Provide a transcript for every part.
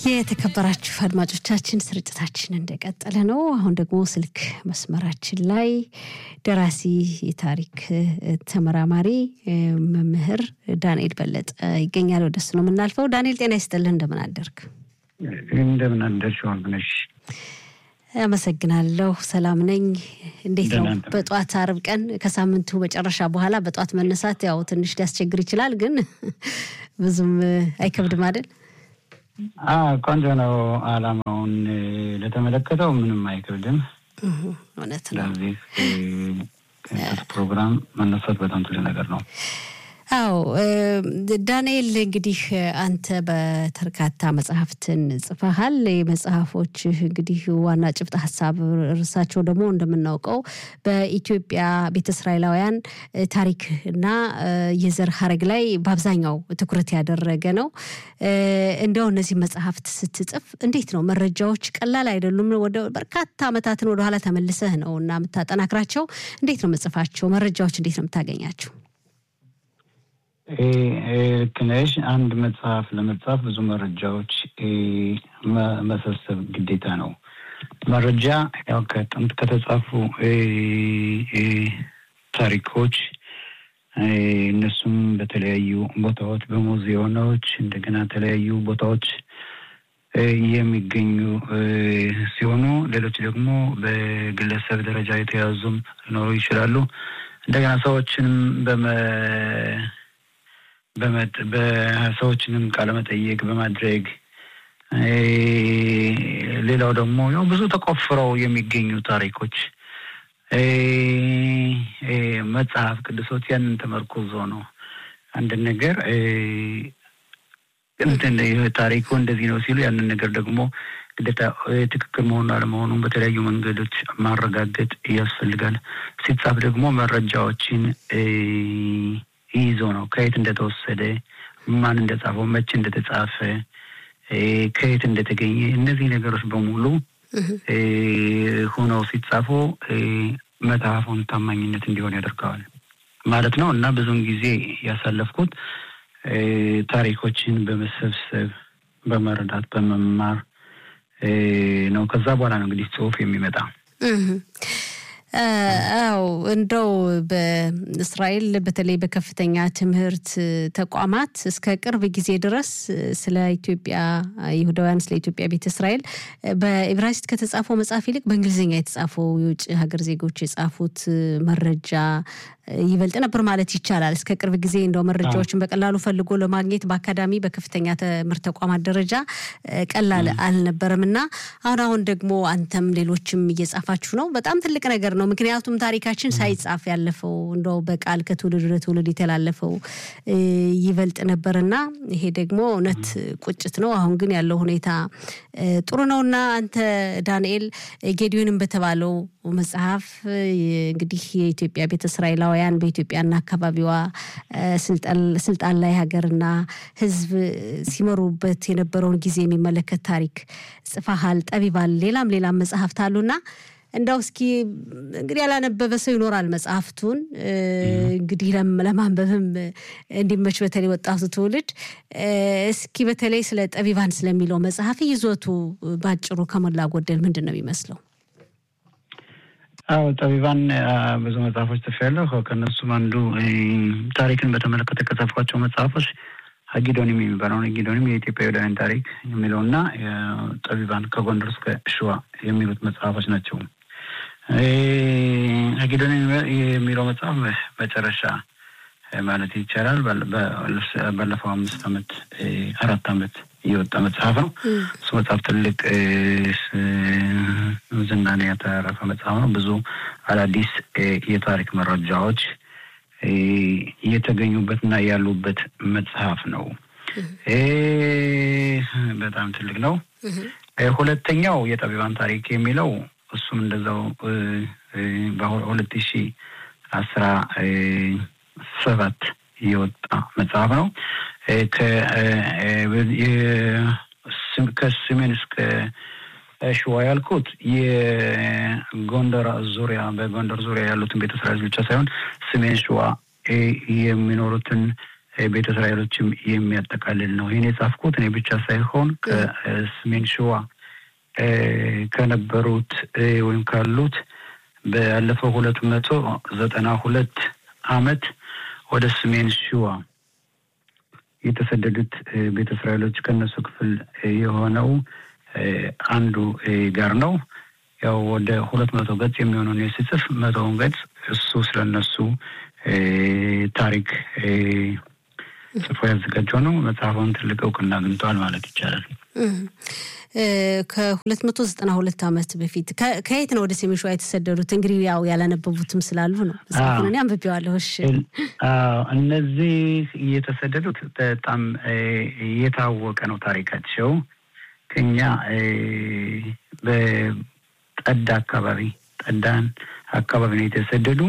የተከበራችሁ አድማጮቻችን ስርጭታችን እንደቀጠለ ነው። አሁን ደግሞ ስልክ መስመራችን ላይ ደራሲ፣ የታሪክ ተመራማሪ መምህር ዳንኤል በለጠ ይገኛል። ወደሱ ነው የምናልፈው። ዳንኤል ጤና ይስጥልህ፣ እንደምን አደርግ? እንደምን አደርሽ ወርቅነሽ? አመሰግናለሁ። ሰላም ነኝ። እንዴት ነው? በጠዋት አርብ ቀን ከሳምንቱ መጨረሻ በኋላ በጠዋት መነሳት ያው ትንሽ ሊያስቸግር ይችላል፣ ግን ብዙም አይከብድም አይደል? ቆንጆ ነው። አላማውን ለተመለከተው ምንም አይከብድም። እውነት ነው። ስለዚህ ፕሮግራም መነሳት በጣም ትልቅ ነገር ነው። አዎ ዳንኤል፣ እንግዲህ አንተ በበርካታ መጽሐፍትን ጽፈሃል። የመጽሐፎች እንግዲህ ዋና ጭብጥ ሀሳብ እርሳቸው ደግሞ እንደምናውቀው በኢትዮጵያ ቤተ እስራኤላውያን ታሪክ እና የዘር ሀረግ ላይ በአብዛኛው ትኩረት ያደረገ ነው። እንዲያው እነዚህ መጽሐፍት ስትጽፍ እንዴት ነው? መረጃዎች ቀላል አይደሉም። ወደ በርካታ ዓመታትን ወደኋላ ተመልሰህ ነው እና የምታጠናክራቸው። እንዴት ነው መጽፋቸው? መረጃዎች እንዴት ነው የምታገኛቸው? ልክ ነሽ። አንድ መጽሐፍ ለመጻፍ ብዙ መረጃዎች መሰብሰብ ግዴታ ነው። መረጃ ያው ከጥንት ከተጻፉ ታሪኮች እነሱም በተለያዩ ቦታዎች በሙዚየሞች እንደገና የተለያዩ ቦታዎች የሚገኙ ሲሆኑ ሌሎች ደግሞ በግለሰብ ደረጃ የተያዙም ሊኖሩ ይችላሉ። እንደገና ሰዎችንም በመ በሰዎችንም ቃለመጠየቅ በማድረግ ሌላው ደግሞ ያው ብዙ ተቆፍረው የሚገኙ ታሪኮች መጽሐፍ ቅዱሶች ያንን ተመርኩዞ ነው አንድ ነገር ታሪኩ እንደዚህ ነው ሲሉ ያንን ነገር ደግሞ ግዴታ ትክክል መሆኑ አለመሆኑን በተለያዩ መንገዶች ማረጋገጥ ያስፈልጋል። ሲጻፍ ደግሞ መረጃዎችን ይዞ ነው ከየት እንደተወሰደ፣ ማን እንደጻፈው፣ መቼ እንደተጻፈ፣ ከየት እንደተገኘ እነዚህ ነገሮች በሙሉ ሆነው ሲጻፉ መጽሐፉን ታማኝነት እንዲሆን ያደርገዋል ማለት ነው እና ብዙውን ጊዜ ያሳለፍኩት ታሪኮችን በመሰብሰብ በመረዳት በመማር ነው። ከዛ በኋላ ነው እንግዲህ ጽሁፍ የሚመጣ። አው እንደው በእስራኤል በተለይ በከፍተኛ ትምህርት ተቋማት እስከ ቅርብ ጊዜ ድረስ ስለ ኢትዮጵያ ይሁዳውያን ስለ ኢትዮጵያ ቤተ እስራኤል በኢብራይስጥ ከተጻፈው መጽሐፍ ይልቅ በእንግሊዝኛ የተጻፈው የውጭ ሀገር ዜጎች የጻፉት መረጃ ይበልጥ ነበር ማለት ይቻላል። እስከ ቅርብ ጊዜ እንደው መረጃዎችን በቀላሉ ፈልጎ ለማግኘት በአካዳሚ በከፍተኛ ትምህርት ተቋማት ደረጃ ቀላል አልነበረም እና አሁን አሁን ደግሞ አንተም ሌሎችም እየጻፋችሁ ነው። በጣም ትልቅ ነገር ነው። ምክንያቱም ታሪካችን ሳይጻፍ ያለፈው እንደው በቃል ከትውልድ ወደ ትውልድ የተላለፈው ይበልጥ ነበርና ይሄ ደግሞ እውነት ቁጭት ነው። አሁን ግን ያለው ሁኔታ ጥሩ ነውና አንተ ዳንኤል ጌዲዮንም በተባለው መጽሐፍ እንግዲህ የኢትዮጵያ ቤተ እስራኤላውያን በኢትዮጵያና አካባቢዋ ስልጣን ላይ ሀገርና ሕዝብ ሲመሩበት የነበረውን ጊዜ የሚመለከት ታሪክ ጽፈሃል። ጠቢባል ሌላም ሌላም መጽሐፍት አሉና እንዳው እስኪ እንግዲህ ያላነበበ ሰው ይኖራል መጽሐፍቱን እንግዲህ ለማንበብም እንዲመች በተለይ ወጣቱ ትውልድ እስኪ በተለይ ስለ ጠቢባን ስለሚለው መጽሐፍ ይዞቱ ባጭሩ ከሞላ ጎደል ምንድን ነው የሚመስለው? አዎ ጠቢባን ብዙ መጽሐፎች ጽፌያለሁ። ከእነሱም አንዱ ታሪክን በተመለከተ ከጻፍኳቸው መጽሐፎች ሀጊዶኒም የሚባለው ሀጊዶኒም የኢትዮጵያ ይሁዳውያን ታሪክ የሚለውና ጠቢባን ከጎንደር እስከ ሸዋ የሚሉት መጽሐፎች ናቸው። ሀጊዶኒም የሚለው መጽሐፍ መጨረሻ ማለት ይቻላል ባለፈው አምስት ዓመት አራት ዓመት የወጣ መጽሐፍ ነው። እሱ መጽሐፍ ትልቅ ዝናን ያተረፈ መጽሐፍ ነው። ብዙ አዳዲስ የታሪክ መረጃዎች የተገኙበትና ያሉበት መጽሐፍ ነው። በጣም ትልቅ ነው። ሁለተኛው የጠቢባን ታሪክ የሚለው እሱም እንደዛው በሁለት ሺ አስራ ሰባት የወጣ መጽሐፍ ነው። ከሰሜን እስከ ሸዋ ያልኩት የጎንደር ዙሪያ በጎንደር ዙሪያ ያሉትን ቤተ እስራኤል ብቻ ሳይሆን ሰሜን ሸዋ የሚኖሩትን ቤተ እስራኤሎችም የሚያጠቃልል ነው። ይህን የጻፍኩት እኔ ብቻ ሳይሆን ከሰሜን ሸዋ ከነበሩት ወይም ካሉት ባለፈው ሁለት መቶ ዘጠና ሁለት አመት ወደ ሰሜን ሸዋ የተሰደዱት ቤተ እስራኤሎች ከነሱ ክፍል የሆነው አንዱ ጋር ነው። ያው ወደ ሁለት መቶ ገጽ የሚሆነውን የስጽፍ መቶውን ገጽ እሱ ስለነሱ ታሪክ ጽፎ ያዘጋጀው ነው። መጽሐፉን ትልቅ እውቅና አግኝተዋል ማለት ይቻላል። ከሁለት መቶ ዘጠና ሁለት ዓመት በፊት ከየት ነው ወደ ሰሜን ሸዋ የተሰደዱት? እንግዲህ ያው ያላነበቡትም ስላሉ ነው። እኔ አንብቤዋለሁ። እሺ፣ እነዚህ የተሰደዱት በጣም የታወቀ ነው ታሪካቸው ከኛ በጠዳ አካባቢ ጠዳን አካባቢ ነው የተሰደዱ።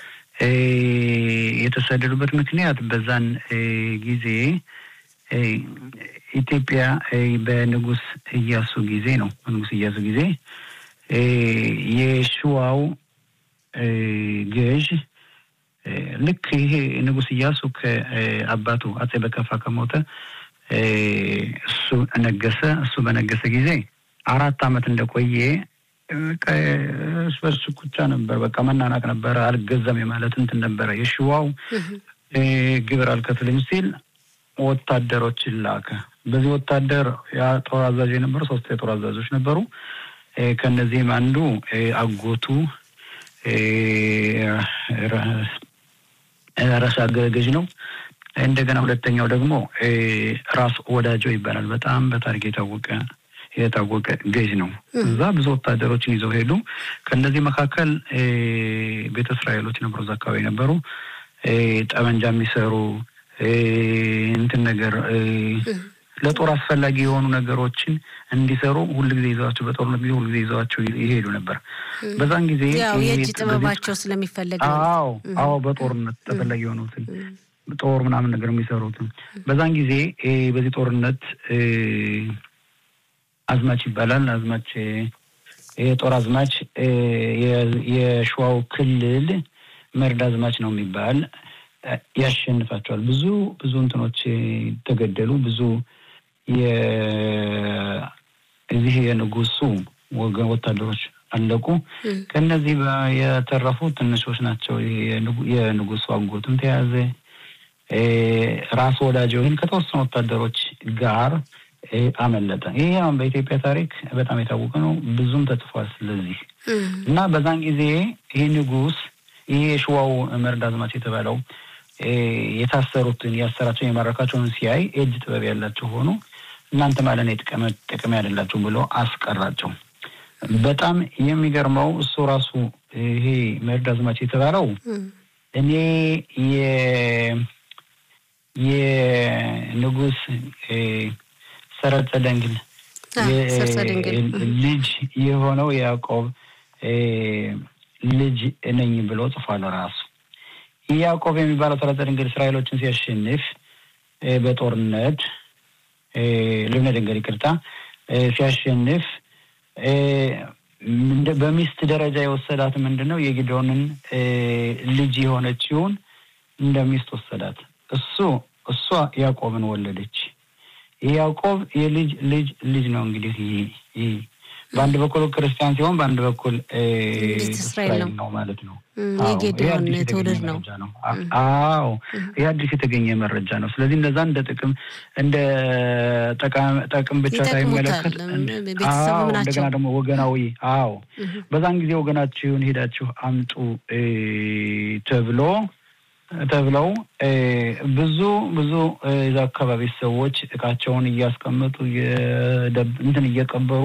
የተሰደዱበት ምክንያት በዛን ጊዜ ኢትዮጵያ በንጉስ እያሱ ጊዜ ነው። በንጉስ እያሱ ጊዜ የሸዋው ገዥ ልክ ይሄ ንጉስ እያሱ ከአባቱ አጼ በከፋ ከሞተ እሱ ነገሰ። እሱ በነገሰ ጊዜ አራት ዓመት እንደቆየ በሱ ኩቻ ነበር። በቃ መናናቅ ነበረ። አልገዛም የማለት እንትን ነበረ። የሸዋው ግብር አልከፍልም ሲል ወታደሮችን ላከ። በዚህ ወታደር የጦር አዛዥ የነበሩ ሶስት የጦር አዛዦች ነበሩ። ከነዚህም አንዱ አጎቱ ራስ ገዥ ነው። እንደገና ሁለተኛው ደግሞ ራስ ወዳጆ ይባላል። በጣም በታሪክ የታወቀ የታወቀ ገዥ ነው። እዛ ብዙ ወታደሮችን ይዘው ሄዱ። ከእነዚህ መካከል ቤተ እስራኤሎች ነበሩ፣ እዛ አካባቢ ነበሩ። ጠመንጃ የሚሰሩ እንትን ነገር ለጦር አስፈላጊ የሆኑ ነገሮችን እንዲሰሩ ሁል ጊዜ ይዘዋቸው በጦርነት ጊዜ ሁል ጊዜ ይዘዋቸው ይሄዱ ነበር። በዛን ጊዜ የእጅ ጥበባቸው ስለሚፈለግ አዎ፣ አዎ በጦርነት ተፈላጊ የሆኑትን ጦር ምናምን ነገር የሚሰሩትን በዛን ጊዜ በዚህ ጦርነት አዝማች ይባላል። አዝማች የጦር አዝማች የሸዋው ክልል መርድ አዝማች ነው የሚባል ያሸንፋቸዋል። ብዙ ብዙ እንትኖች ተገደሉ። ብዙ እዚህ የንጉሱ ወገን ወታደሮች አለቁ። ከእነዚህ የተረፉ ትንሾች ናቸው። የንጉሱ አጎትም ተያዘ። ራስ ወዳጀው ግን ከተወሰኑ ወታደሮች ጋር አመለጠ። ይሄ አሁን በኢትዮጵያ ታሪክ በጣም የታወቀ ነው። ብዙም ተጽፏል። ስለዚህ እና በዛን ጊዜ ይህ ንጉስ ይሄ የሸዋው መርድ አዝማች የተባለው የታሰሩትን ያሰራቸውን የማረካቸውን ሲያይ እጅ ጥበብ ያላቸው ሆኑ። እናንተ ማለት ነው ጥቅም ያደላቸው ብሎ አስቀራቸው። በጣም የሚገርመው እሱ ራሱ ይሄ መርድ አዝማች የተባለው እኔ የንጉስ ሰረጸ ደንግል ልጅ የሆነው ያዕቆብ ልጅ ነኝ ብሎ ጽፏል ራሱ። ያዕቆብ የሚባለው ሰረጸ ድንግል እስራኤሎችን ሲያሸንፍ በጦርነት ልብነ ድንግል ይቅርታ፣ ሲያሸንፍ በሚስት ደረጃ የወሰዳት ምንድን ነው? የጊዶንን ልጅ የሆነችውን እንደ ሚስት ወሰዳት። እሱ እሷ ያዕቆብን ወለደች። ያዕቆብ የልጅ ልጅ ልጅ ነው እንግዲህ ይህ በአንድ በኩል ክርስቲያን ሲሆን በአንድ በኩል እስራኤል ነው ማለት ነው። የጌዲዮን ትውልድ ነው። አዎ ይህ አዲስ የተገኘ መረጃ ነው። ስለዚህ እነዛ እንደ ጥቅም እንደ ጠቅም ብቻ ሳይመለከት እንደገና ደግሞ ወገናዊ አዎ በዛን ጊዜ ወገናችሁን ሄዳችሁ አምጡ ተብሎ ተብለው ብዙ ብዙ የዛ አካባቢ ሰዎች እቃቸውን እያስቀመጡ እንትን እየቀበሩ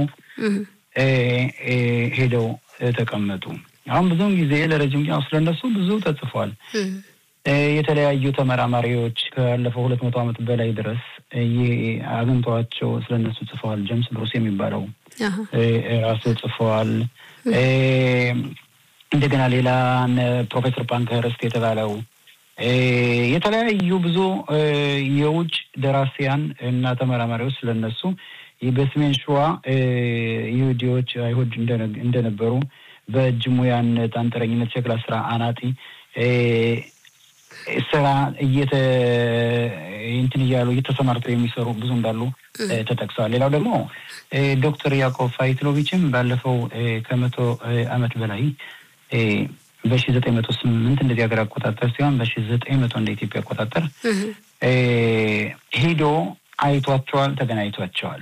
ሄደው ተቀመጡ። አሁን ብዙውን ጊዜ ለረጅም ጊዜ ስለነሱ ብዙ ተጽፏል። የተለያዩ ተመራማሪዎች ካለፈው ሁለት መቶ ዓመት በላይ ድረስ አግኝተዋቸው ስለነሱ ጽፈዋል። ጀምስ ብሩስ የሚባለው ራሱ ጽፈዋል። እንደገና ሌላ ፕሮፌሰር ፓንክኸርስት የተባለው የተለያዩ ብዙ የውጭ ደራሲያን እና ተመራማሪዎች ስለነሱ በሰሜን ሸዋ ይሁዲዎች አይሁድ እንደነበሩ በእጅ ሙያነት፣ አንጥረኝነት፣ ሸክላ ስራ፣ አናጢ ስራ እየተ እንትን እያሉ እየተሰማርተው የሚሰሩ ብዙ እንዳሉ ተጠቅሰዋል። ሌላው ደግሞ ዶክተር ያዕቆብ ፋይትሎቪችም ባለፈው ከመቶ ዓመት በላይ በሺ ዘጠኝ መቶ ስምንት እንደዚህ ሀገር አቆጣጠር ሲሆን በሺ ዘጠኝ መቶ እንደ ኢትዮጵያ አቆጣጠር ሄዶ አይቷቸዋል፣ ተገናኝቷቸዋል።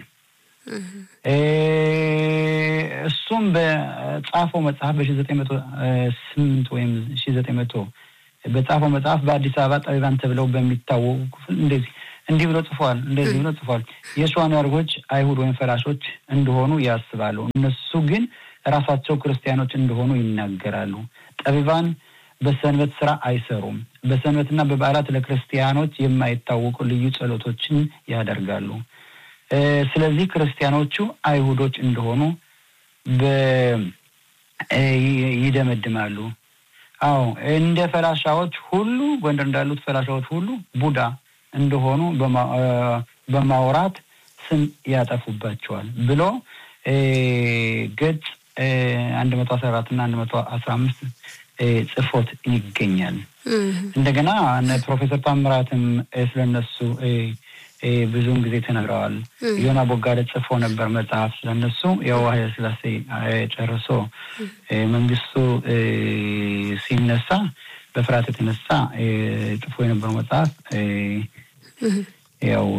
እሱም በጻፈው መጽሐፍ በሺ ዘጠኝ መቶ ስምንት ወይም ሺ ዘጠኝ መቶ በጻፈው መጽሐፍ በአዲስ አበባ ጠቢባን ተብለው በሚታወቁ ክፍል እንደዚህ እንዲህ ብሎ ጽፏል። እንደዚህ ብሎ ጽፏል። የሸዋን ያርጎች አይሁድ ወይም ፈላሾች እንደሆኑ ያስባሉ። እነሱ ግን ራሳቸው ክርስቲያኖች እንደሆኑ ይናገራሉ። ጠቢባን በሰንበት ስራ አይሰሩም። በሰንበትና በበዓላት ለክርስቲያኖች የማይታወቁ ልዩ ጸሎቶችን ያደርጋሉ። ስለዚህ ክርስቲያኖቹ አይሁዶች እንደሆኑ ይደመድማሉ። አዎ እንደ ፈላሻዎች ሁሉ ጎንደር እንዳሉት ፈላሻዎች ሁሉ ቡዳ እንደሆኑ በማውራት ስም ያጠፉባቸዋል ብሎ ገጽ አንድ መቶ አስራ አራት እና አንድ መቶ አስራ አምስት ጽፎት ይገኛል። እንደገና ፕሮፌሰር ታምራትም ስለነሱ ብዙውን ጊዜ ተነግረዋል። ዮና ቦጋለ ጽፎ ነበር መጽሐፍ ስለነሱ ያው ኃይለ ሥላሴ ጨርሶ መንግስቱ ሲነሳ በፍርሃት የተነሳ ጽፎ የነበረው መጽሐፍ ያው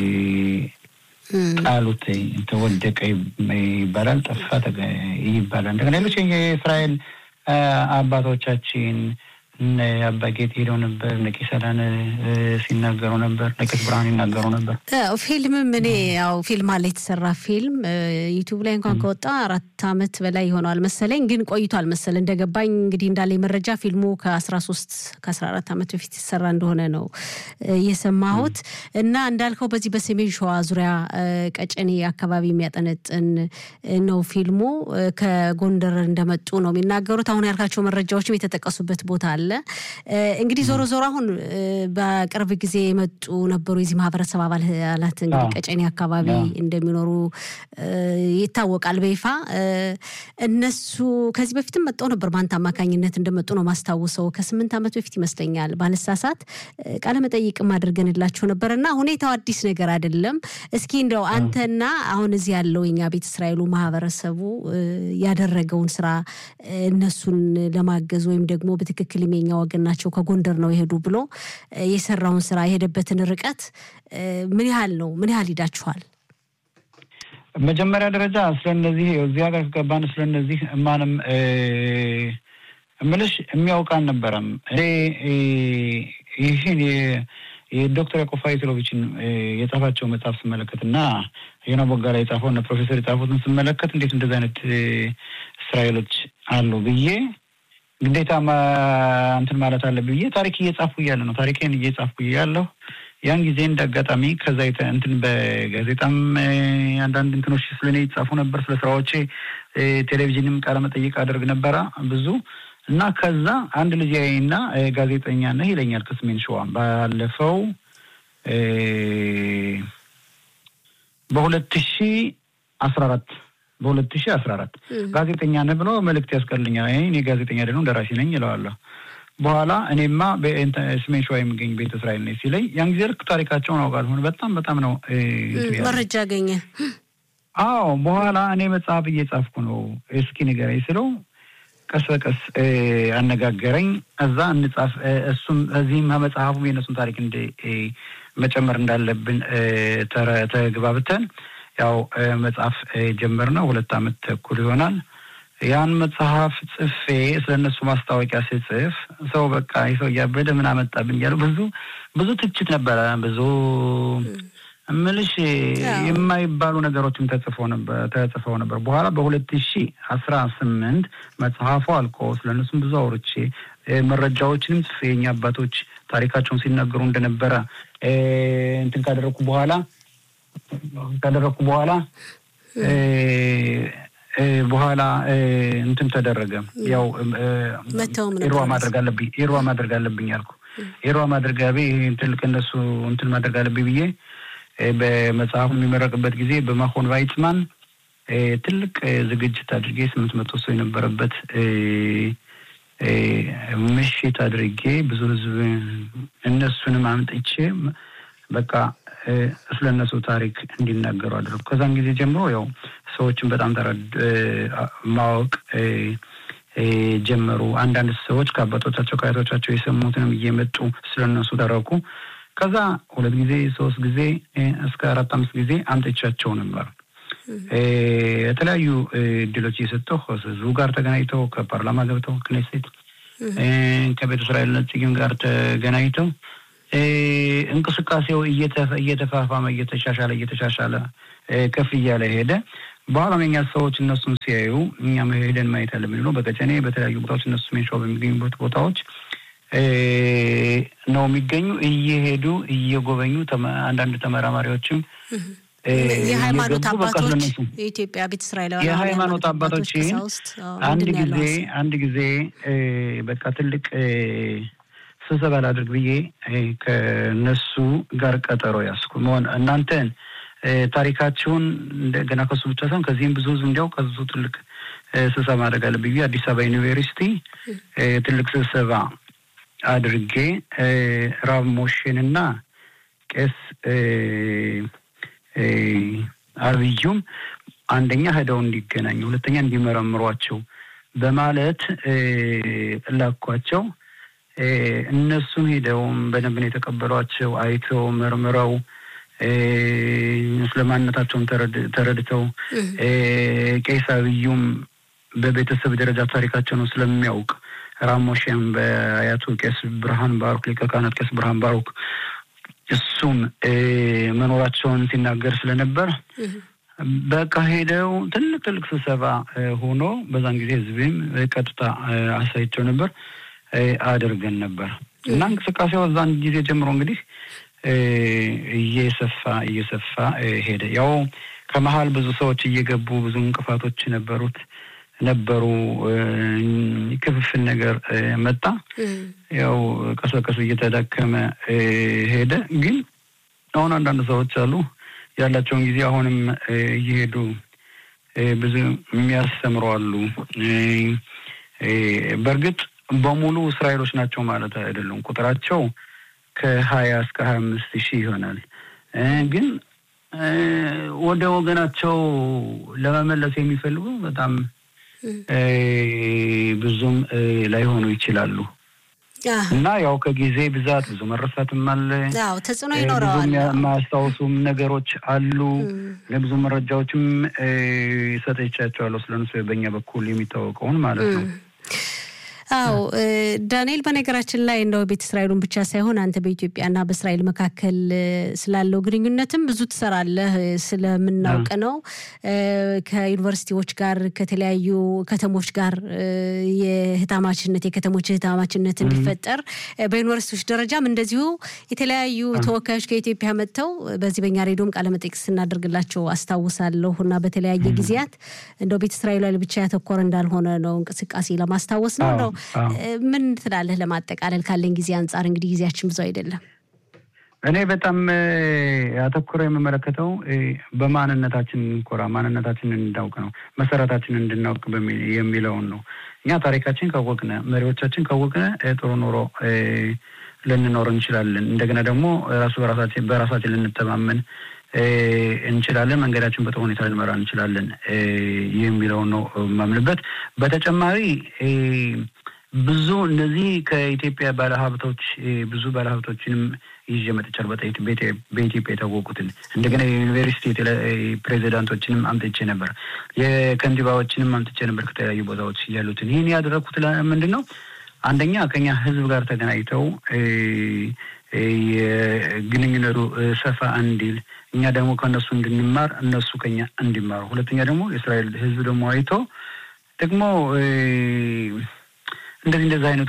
ጣሉት ተወደቀ ይባላል፣ ጠፋ ይባላል። እንደገና ሌሎች የእስራኤል አባቶቻችን አባ ጌጥ ሄደው ነበር። ነቄስ ሰላን ሲናገሩ ነበር። ነቄስ ብርሃን ይናገሩ ነበር። ፊልምም እኔ ያው ፊልም አለ የተሰራ ፊልም ዩቱብ ላይ እንኳን ከወጣ አራት አመት በላይ ይሆነዋል መሰለኝ፣ ግን ቆይቷል መሰለ እንደገባኝ እንግዲህ እንዳለኝ መረጃ ፊልሙ ከአስራ ሶስት ከአስራ አራት አመት በፊት የተሰራ እንደሆነ ነው የሰማሁት። እና እንዳልከው በዚህ በሰሜን ሸዋ ዙሪያ ቀጨኔ አካባቢ የሚያጠነጥን ነው ፊልሙ። ከጎንደር እንደመጡ ነው የሚናገሩት። አሁን ያልካቸው መረጃዎችም የተጠቀሱበት ቦታ አለ። እንግዲህ ዞሮ ዞሮ አሁን በቅርብ ጊዜ የመጡ ነበሩ የዚህ ማህበረሰብ አባላት እንግዲህ ቀጨኔ አካባቢ እንደሚኖሩ ይታወቃል በይፋ እነሱ ከዚህ በፊትም መጠው ነበር በአንተ አማካኝነት እንደመጡ ነው ማስታውሰው ከስምንት ዓመት በፊት ይመስለኛል ባልሳሳት ቃለመጠይቅም አድርገንላቸው ነበር እና ሁኔታው አዲስ ነገር አይደለም እስኪ እንደው አንተና አሁን እዚህ ያለው የኛ ቤተ እስራኤሉ ማህበረሰቡ ያደረገውን ስራ እነሱን ለማገዝ ወይም ደግሞ በትክክል የኛ ወገን ናቸው ከጎንደር ነው የሄዱ ብሎ የሰራውን ስራ የሄደበትን ርቀት ምን ያህል ነው ምን ያህል ሂዳችኋል መጀመሪያ ደረጃ ስለነዚህ እዚህ ሀገር ከገባን ስለነዚህ ማንም እምልሽ የሚያውቅ አልነበረም። እኔ ይህን የዶክተር ያዕቆብ ፋይትሎቪችን የጻፋቸው መጽሐፍ ስመለከት እና ዮና ቦጋላ የጻፈው እና ፕሮፌሰር የጻፉትን ስመለከት እንዴት እንደዚህ አይነት እስራኤሎች አሉ ብዬ ግዴታ እንትን ማለት አለ ብዬ ታሪክ እየጻፍኩ እያለ ነው ታሪኬን እየጻፍኩ እያለሁ ያን ጊዜ እንደ አጋጣሚ ከዛ እንትን በጋዜጣም አንዳንድ እንትኖች ስለ እኔ ይጻፉ ነበር፣ ስለ ስራዎቼ ቴሌቪዥንም ቃለ መጠይቅ አደርግ ነበረ ብዙ እና ከዛ አንድ ልጅ እና ጋዜጠኛ ነህ ይለኛል ከሰሜን ሸዋ ባለፈው በሁለት ሺ አስራ አራት በሁለት ሺ አስራ አራት ጋዜጠኛ ነህ ብሎ መልእክት ያስቀልኛል። እኔ ጋዜጠኛ ደግሞ ደራሲ ነኝ ይለዋለሁ። በኋላ እኔማ በሰሜን ሸዋ የሚገኝ ቤተ እስራኤል ነኝ ሲለኝ ያን ጊዜ ልክ ታሪካቸውን አውቃለሁ። በጣም በጣም ነው መረጃ አገኘ። አዎ በኋላ እኔ መጽሐፍ እየጻፍኩ ነው እስኪ ንገረኝ ስለው ቀስ በቀስ አነጋገረኝ። እዛ እንጻፍ እሱም እዚህም መጽሐፉም የእነሱን ታሪክ እንደ መጨመር እንዳለብን ተግባብተን ያው መጽሐፍ ጀመርነው። ሁለት ዓመት ተኩል ይሆናል። ያን መጽሐፍ ጽፌ ስለ እነሱ ማስታወቂያ ስጽፍ ሰው በቃ ይህ ሰው እያበደ ምን አመጣብኝ እያሉ ብዙ ብዙ ትችት ነበረ። ብዙ እምልሽ የማይባሉ ነገሮችም ተጽፈው ነበር ተጽፈው ነበር። በኋላ በሁለት ሺ አስራ ስምንት መጽሐፉ አልቆ ስለ እነሱም ብዙ አውርቼ መረጃዎችንም ጽፌ የኛ አባቶች ታሪካቸውን ሲናገሩ እንደነበረ እንትን ካደረግኩ በኋላ ካደረግኩ በኋላ በኋላ እንትን ተደረገ። ያው ኢሮዋ ማድረግ አለብኝ ኢሮዋ ማድረግ አለብኝ አልኩ። ኢሮዋ ማድረግ ትልቅ እነሱ እንትን ማድረግ አለብኝ ብዬ በመጽሐፉ የሚመረቅበት ጊዜ በማሆን ቫይትማን ትልቅ ዝግጅት አድርጌ ስምንት መቶ ሰው የነበረበት ምሽት አድርጌ ብዙ ህዝብ እነሱንም አምጥቼ በቃ ስለ እነሱ ታሪክ እንዲናገሩ አድርጉ። ከዛን ጊዜ ጀምሮ ያው ሰዎችን በጣም ማወቅ ጀመሩ። አንዳንድ ሰዎች ከአባቶቻቸው ከአያቶቻቸው የሰሙትንም እየመጡ ስለ እነሱ ተረኩ። ከዛ ሁለት ጊዜ ሶስት ጊዜ እስከ አራት አምስት ጊዜ አምጥቻቸው ነበር። የተለያዩ እድሎች እየሰጠሁ ህዝቡ ጋር ተገናኝተው ከፓርላማ ገብተው ክኔሴት ከቤተ እስራኤል ነጽጊም ጋር ተገናኝተው እንቅስቃሴው እየተፋፋመ እየተሻሻለ እየተሻሻለ ከፍ እያለ ሄደ። በኋላም የኛ ሰዎች እነሱን ሲያዩ እኛም ሄደን ማየት አለብን ብሎ በቀጨኔ በተለያዩ ቦታዎች እነሱ ሜንሻው በሚገኙበት ቦታዎች ነው የሚገኙ እየሄዱ እየጎበኙ አንዳንድ ተመራማሪዎችም የሃይማኖት አባቶች የኢትዮጵያ ቤተ እስራኤላውያን የሃይማኖት አባቶች አንድ ጊዜ አንድ ጊዜ በቃ ትልቅ ስብሰባ ላድርግ ብዬ ከነሱ ጋር ቀጠሮ ያስኩ መሆን እናንተን ታሪካችሁን እንደገና ከሱ ብቻ ሳይሆን ከዚህም ብዙ ህዝብ እንዲያው ከዙ ትልቅ ስብሰባ ማድረግ አለብኝ ብዬ አዲስ አበባ ዩኒቨርሲቲ ትልቅ ስብሰባ አድርጌ ራብ ሞሽንና ቄስ አብዩም አንደኛ ሄደው እንዲገናኙ፣ ሁለተኛ እንዲመረምሯቸው በማለት ላኳቸው። እነሱም ሄደውም በደንብ ነው የተቀበሏቸው። አይተው መርምረው ስለማንነታቸውን ተረድተው ቄስ አብዩም በቤተሰብ ደረጃ ታሪካቸው ነው ስለሚያውቅ ራሞሽም በአያቱ ቄስ ብርሃን ባሩክ ሊቀ ካህናት ቄስ ብርሃን ባሩክ እሱም መኖራቸውን ሲናገር ስለነበር በቃ ሄደው ትልቅ ትልቅ ስብሰባ ሆኖ በዛን ጊዜ ህዝብም ቀጥታ አሳይቸው ነበር አድርገን ነበር እና እንቅስቃሴው እዛን ጊዜ ጀምሮ እንግዲህ እየሰፋ እየሰፋ ሄደ። ያው ከመሀል ብዙ ሰዎች እየገቡ ብዙ እንቅፋቶች ነበሩት ነበሩ። ክፍፍል ነገር መጣ። ያው ቀስ በቀስ እየተዳከመ ሄደ። ግን አሁን አንዳንድ ሰዎች አሉ ያላቸውን ጊዜ አሁንም እየሄዱ ብዙ የሚያስተምሩ አሉ። በእርግጥ በሙሉ እስራኤሎች ናቸው ማለት አይደሉም። ቁጥራቸው ከሀያ እስከ ሀያ አምስት ሺህ ይሆናል። ግን ወደ ወገናቸው ለመመለስ የሚፈልጉ በጣም ብዙም ላይሆኑ ይችላሉ እና ያው ከጊዜ ብዛት ብዙ መረሳትም አለ። አዎ ተጽዕኖ ይኖረዋል። የማያስታውሱም ነገሮች አሉ። ለብዙ መረጃዎችም ሰጥቻቸዋለሁ ስለነሱ በእኛ በኩል የሚታወቀውን ማለት ነው። አዎ ዳንኤል፣ በነገራችን ላይ እንደው ቤተ እስራኤሉን ብቻ ሳይሆን አንተ በኢትዮጵያና በእስራኤል መካከል ስላለው ግንኙነትም ብዙ ትሰራለህ፣ ስለምናውቅ ነው። ከዩኒቨርሲቲዎች ጋር ከተለያዩ ከተሞች ጋር የህታማችነት የከተሞች ህታማችነት እንዲፈጠር በዩኒቨርሲቲዎች ደረጃም እንደዚሁ የተለያዩ ተወካዮች ከኢትዮጵያ መጥተው በዚህ በኛ ሬዲዮም ቃለመጠይቅ ስናደርግላቸው አስታውሳለሁ እና በተለያየ ጊዜያት እንደው ቤተ እስራኤል ላይ ብቻ ያተኮረ እንዳልሆነ ነው እንቅስቃሴ ለማስታወስ ነው ነው ምን ትላለህ? ለማጠቃለል ካለን ጊዜ አንጻር እንግዲህ ጊዜያችን ብዙ አይደለም። እኔ በጣም አተኩሮ የምመለከተው በማንነታችን እንኮራ፣ ማንነታችንን እንድናውቅ ነው፣ መሰረታችንን እንድናውቅ የሚለውን ነው። እኛ ታሪካችን ካወቅነ፣ መሪዎቻችን ካወቅነ ጥሩ ኑሮ ልንኖር እንችላለን። እንደገና ደግሞ ራሱ በራሳችን በራሳችን ልንተማመን እንችላለን። መንገዳችን በጥሩ ሁኔታ ልንመራ እንችላለን የሚለውን ነው የማምንበት። በተጨማሪ ብዙ እነዚህ ከኢትዮጵያ ባለሀብቶች ብዙ ባለሀብቶችንም ይዤ መጥቻለሁ። በኢትዮጵያ የታወቁትን እንደገና የዩኒቨርሲቲ ፕሬዚዳንቶችንም አምጥቼ ነበር። የከንቲባዎችንም አምጥቼ ነበር ከተለያዩ ቦታዎች ያሉትን። ይህን ያደረግኩት ምንድን ነው? አንደኛ ከኛ ህዝብ ጋር ተገናኝተው የግንኙነቱ ሰፋ እንዲል እኛ ደግሞ ከእነሱ እንድንማር እነሱ ከኛ እንዲማሩ፣ ሁለተኛ ደግሞ የእስራኤል ህዝብ ደግሞ አይቶ ደግሞ እንደዚህ እንደዚህ አይነት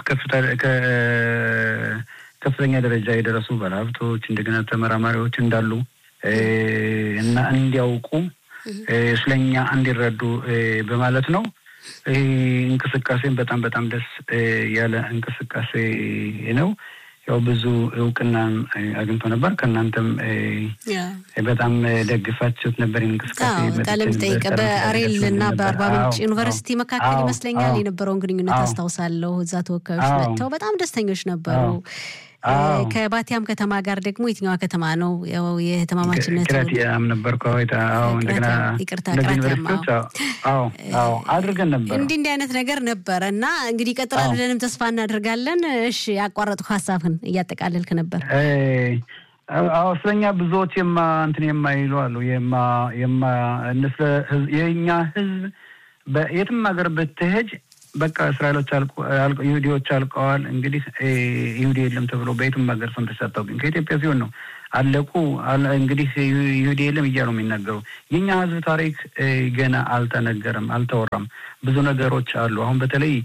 ከፍተኛ ደረጃ የደረሱ ባለሀብቶች እንደገና ተመራማሪዎች እንዳሉ እና እንዲያውቁ ስለኛ እንዲረዱ በማለት ነው። ይህ እንቅስቃሴን በጣም በጣም ደስ ያለ እንቅስቃሴ ነው። ያው ብዙ እውቅና አግኝቶ ነበር። ከእናንተም በጣም ደግፋችሁት ነበር እንቅስቃሴ ቃለ መጠይቅ በአሬል እና በአርባ ምንጭ ዩኒቨርሲቲ መካከል ይመስለኛል የነበረውን ግንኙነት አስታውሳለሁ። እዛ ተወካዮች መጥተው በጣም ደስተኞች ነበሩ። ከባቲያም ከተማ ጋር ደግሞ የትኛዋ ከተማ ነው? ያው የህትማማችነት ቅራቲያም ነበር እንደገና ይቅርታ፣ ቅራቲያም አድርገን ነበር። እንዲህ እንዲህ አይነት ነገር ነበረ እና እንግዲህ ይቀጥላል ብለንም ተስፋ እናደርጋለን። እሺ፣ ያቋረጥኩ ሀሳብህን እያጠቃለልክ ነበር። አዎ ስለኛ ብዙዎች የማ እንትን የማይሉ አሉ የማ የማ የእኛ ህዝብ በየትም ሀገር ብትሄጅ በቃ እስራኤሎች ይሁዲዎች አልቀዋል። እንግዲህ ይሁዲ የለም ተብሎ በየትም ሀገር ሰምተሽ አታውቂም። ከኢትዮጵያ ሲሆን ነው አለቁ እንግዲህ ይሁዲ የለም እያሉ የሚናገሩ። የኛ ህዝብ ታሪክ ገና አልተነገረም፣ አልተወራም። ብዙ ነገሮች አሉ። አሁን በተለይ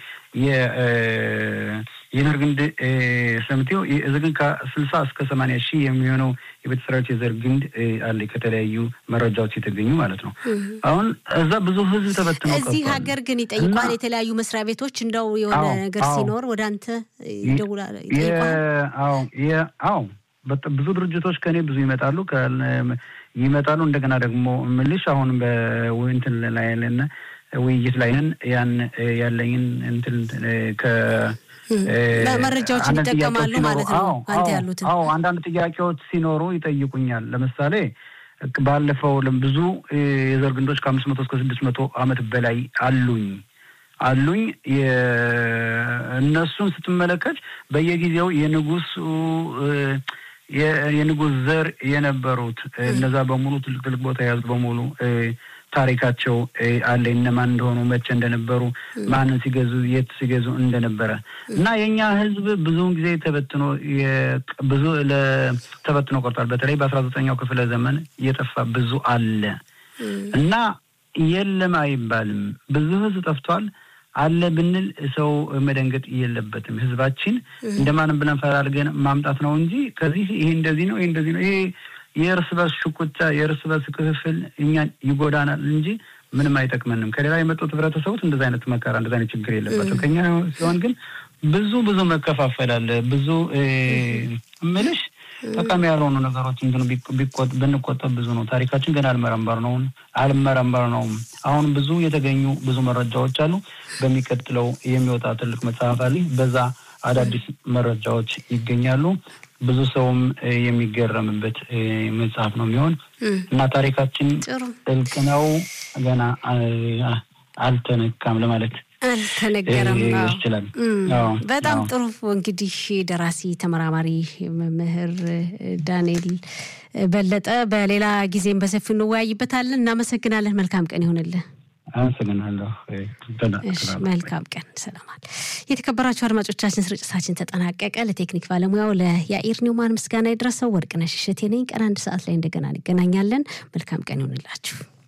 የዘር ግንድ ሰምቴው እዚህ ግን ከስልሳ እስከ ሰማንያ ሺህ የሚሆነው የቤተ እስራኤሎች የዘር ግንድ አለ ከተለያዩ መረጃዎች የተገኙ ማለት ነው። አሁን እዛ ብዙ ህዝብ ተበትኖ እዚህ ሀገር ግን ይጠይቋል። የተለያዩ መስሪያ ቤቶች እንደው የሆነ ነገር ሲኖር ወደ አንተ ይደውላል። አዎ ብዙ ድርጅቶች ከኔ ብዙ ይመጣሉ ይመጣሉ። እንደገና ደግሞ ምልሽ አሁን በእንትን ላይ ያለን ውይይት ላይ ነን። ያን ያለኝን እንትን ከ መረጃዎችን ይጠቀማሉ ማለት ነው። አንተ ያሉትን አዎ፣ አንዳንድ ጥያቄዎች ሲኖሩ ይጠይቁኛል። ለምሳሌ ባለፈው ብዙ የዘር ግንዶች ከአምስት መቶ እስከ ስድስት መቶ ዓመት በላይ አሉኝ አሉኝ እነሱን ስትመለከት በየጊዜው የንጉሱ የንጉስ ዘር የነበሩት እነዛ በሙሉ ትልቅ ትልቅ ቦታ የያዙ በሙሉ ታሪካቸው አለ። እነማን እንደሆኑ መቼ እንደነበሩ ማንን ሲገዙ የት ሲገዙ እንደነበረ እና የእኛ ህዝብ ብዙውን ጊዜ ተበትኖ ብዙ ተበትኖ ቆርጧል። በተለይ በአስራ ዘጠኛው ክፍለ ዘመን እየጠፋ ብዙ አለ እና የለም አይባልም። ብዙ ህዝብ ጠፍቷል። አለ ብንል ሰው መደንገጥ የለበትም። ህዝባችን እንደማንም ብለን ፈላልገን ማምጣት ነው እንጂ ከዚህ ይሄ እንደዚህ ነው ይሄ እንደዚህ ነው ይሄ የእርስ በርስ ሽኩቻ የእርስ በርስ ክፍፍል እኛን ይጎዳናል እንጂ ምንም አይጠቅመንም። ከሌላ የመጡት ህብረተሰቦች እንደዚ አይነት መከራ እንደዚ አይነት ችግር የለባቸው። ከኛ ሲሆን ግን ብዙ ብዙ መከፋፈል አለ። ብዙ ምልሽ ጠቃሚ ያልሆኑ ነገሮች እንትኑ ብንቆጠብ ብዙ ነው። ታሪካችን ገና አልመረመር ነው አልመረመር ነውም። አሁን ብዙ የተገኙ ብዙ መረጃዎች አሉ። በሚቀጥለው የሚወጣ ትልቅ መጽሐፍ አለ። በዛ አዳዲስ መረጃዎች ይገኛሉ። ብዙ ሰውም የሚገረምበት መጽሐፍ ነው የሚሆን እና ታሪካችን ጥልቅ ነው፣ ገና አልተነካም ለማለት አልተነገረም ይችላል። በጣም ጥሩ። እንግዲህ ደራሲ ተመራማሪ መምህር ዳንኤል በለጠ በሌላ ጊዜም በሰፊው እንወያይበታለን። እናመሰግናለን። መልካም ቀን ይሆንልን። አመሰግናለሁ። መልካም ቀን ሰላማል። የተከበራችሁ አድማጮቻችን ስርጭታችን ተጠናቀቀ። ለቴክኒክ ባለሙያው ለያኢር ኒውማን ምስጋና የደረሰው ወርቅነሽ እሸቴ ነኝ። ቀን አንድ ሰዓት ላይ እንደገና እንገናኛለን። መልካም ቀን ይሆንላችሁ።